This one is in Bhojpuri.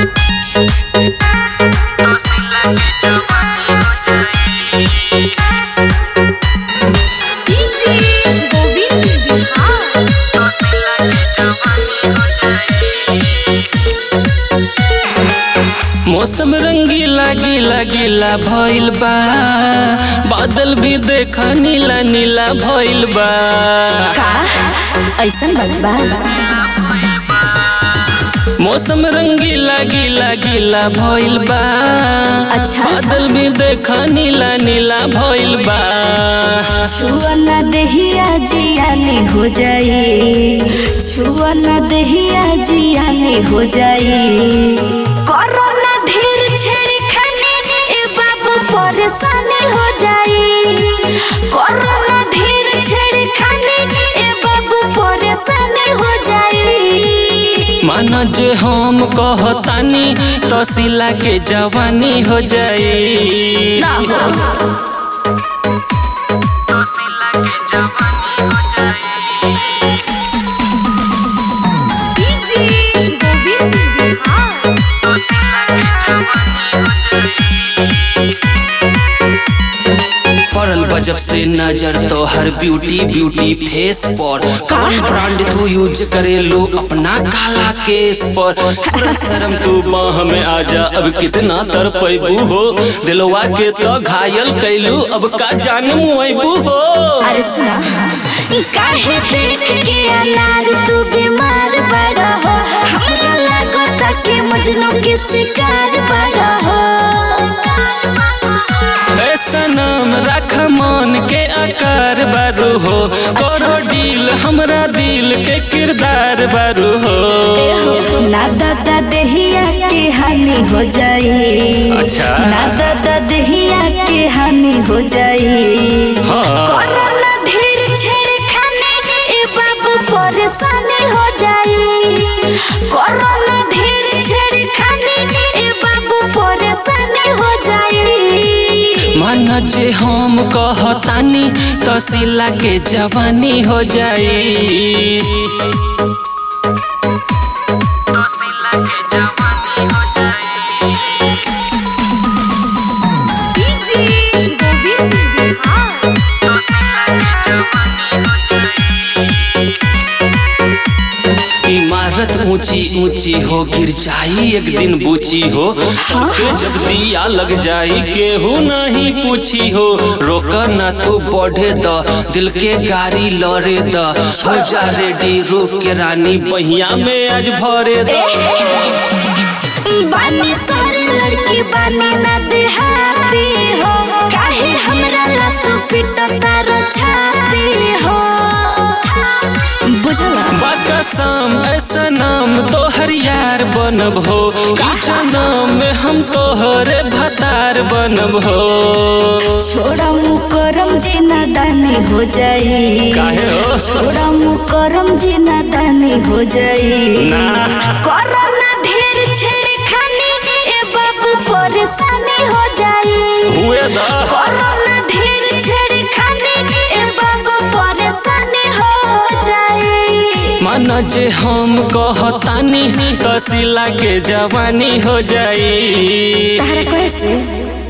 तोसिला के जवानी हो जाई डीजे गोविंद बिहार तोसिला के जवानी हो जाई मौसम रंगीला गीला गीला भइल बा बादल भी देखा नीला नीला भइल बा का ऐसन बात बा मौसम रंगीला गीला गीला भइल बा अच्छा। बादल भी देखा नीला नीला भइल बा छुआ न देहिया जियानी हो जाई छुआ न देहिया जियानी हो जाई कोरोना ढेर छेड़ी खाने ए बाबू परेशानी हो जाई कोरोना ढेर छेड़ी खाने ए बाबू परेशानी हो जाई माना जे हम कहतानी तोसिला के जवानी हो जाई ना हो तोसिला के जवानी हो जाई डीजे गोविंद बिहार तोसिला के जवानी हो जाई पड़ल बजब से नजर तो हर ब्यूटी ब्यूटी फेस पर कौन ब्रांड तू यूज करे लो अपना काला केस पर थोड़ा शर्म तू बाह में आजा अब कितना तर पैबू हो दिलवा के तो घायल कैलू अब का जान मुआबू हो अरे सुना काहे देख के अनार तू बीमार बड़ा हो हमरा लागता कि मजनू के शिकार बड़ा हो ऐसा नाम रख मान के आकार बारू हो करो डील हमरा दिल के किरदार बारू हो ना दादा देहिया के हानि हो जाई अच्छा। ना दादा देहिया के हानि हो जाई हाँ कोरोना ढेर छेड़ खाने ए बाबू परेशानी हो जाई कोरोना ढेर छेड़ खाने ए बाबू परेशानी हो जाई मन जे हम कहतानी तसिला के जवानी हो जाई तसिला के जवानी हो जाई डीजे गोविंद बिहार तसिला के जवानी हो जाई इमारत ऊंची ऊंची हो गिर जाई एक दिन बूची हो सबके जब दिया लग जाई केहू नहीं पूछी हो रोक ना तू बढ़े द दिल के गाड़ी लड़े द हो जा रेडी रूप के रानी बहिया में आज भरे द बानी सारे लड़की बानी ना देहाती हो काहे हमरा ला तू पिटता रो छाती हो बुझला बाकसम ऐसा नाम तोहर यार बनब हो ई जनम में हम तोहरे भतार बनब हो छोड़ा मुकरम जी नादानी हो जाई काहे हो? छोड़ा मुकरम जी नादानी हो जाई ना। कोरोना ढेर छेड़ खानी ए बाबू परेशानी हो जाई हुए दा कोरोना ढेर छेड़ खानी ए बाबू परेशानी हो जाई मन जे हम कहतानी तसिला के जवानी हो जाई तारा कैसे